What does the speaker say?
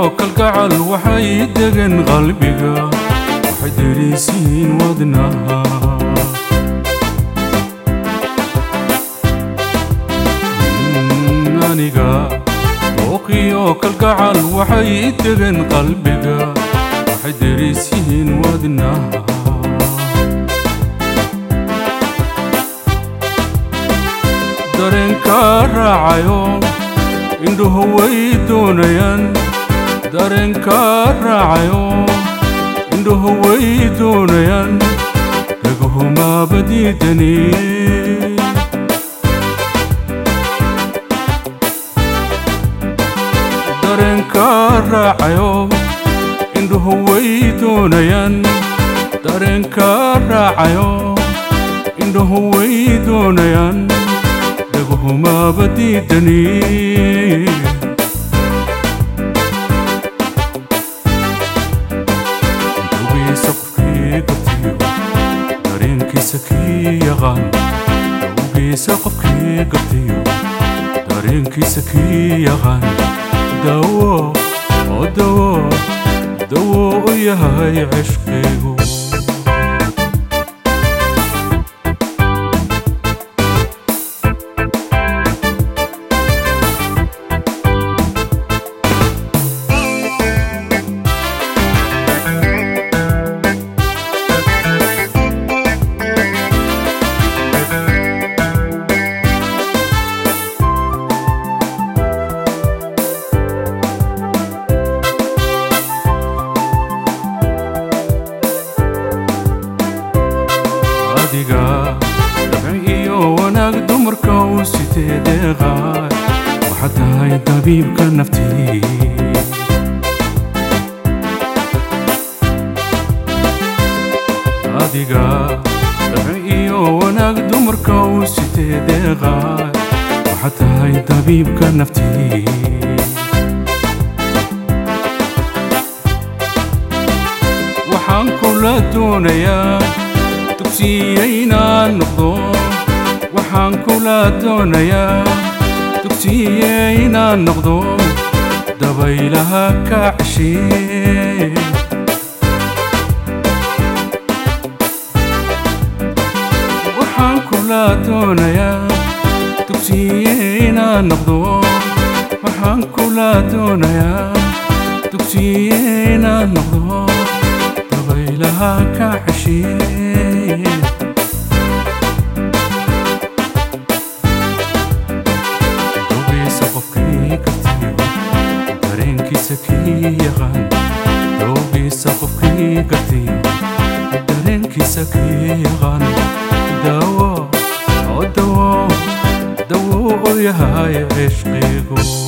kalgacal waxay degan qalbiga waxay derisiin wadnaha aniga dooqiyo kalgacal waxay degan qalbiga waxay derisiin wadnaha dareenka raacayo indhuhu way doonayaan dareenka raacayo indhuhu way doonayaan dhaguhumaaba diidani dareenka raacayo indhuhu way doonayaan dareenka raacayo indhuhu way doonayaan dhaguhumaaba diidani dawgiisa qofkii gartiyo dareenkiisa kii yaqaan dawgiisa qofkii gartiyo dareenkiisa kii yaqaan dawo oo dawo dawo u yahay cishqigu adiga dabci iyo wanaag dumarka u sitee deeqaay waxaad tahay dabiibka naftii adiga dabci iyo wanaag dumarka u sitee deeqaay waxaad tahay dabiibka naftii waxaan kula doonayaa dugsiyeynaan noqdo waxaan kula doonayaa dugsiyeynaan noqdo dabaylaha ka ceshee waxaan kula doonayaa dugsiyeynaan noqdo waxaan kula doonayaa dugsiyeynaan noqdo dabaylaha ka ceshee dawgiisa qofkii gartiyo dareenkiisa kii yaqaan dawgiisa qofkii gartiyo dareenkiisa kii yaqaan dawo oo dawo dawo u yahay cishqigu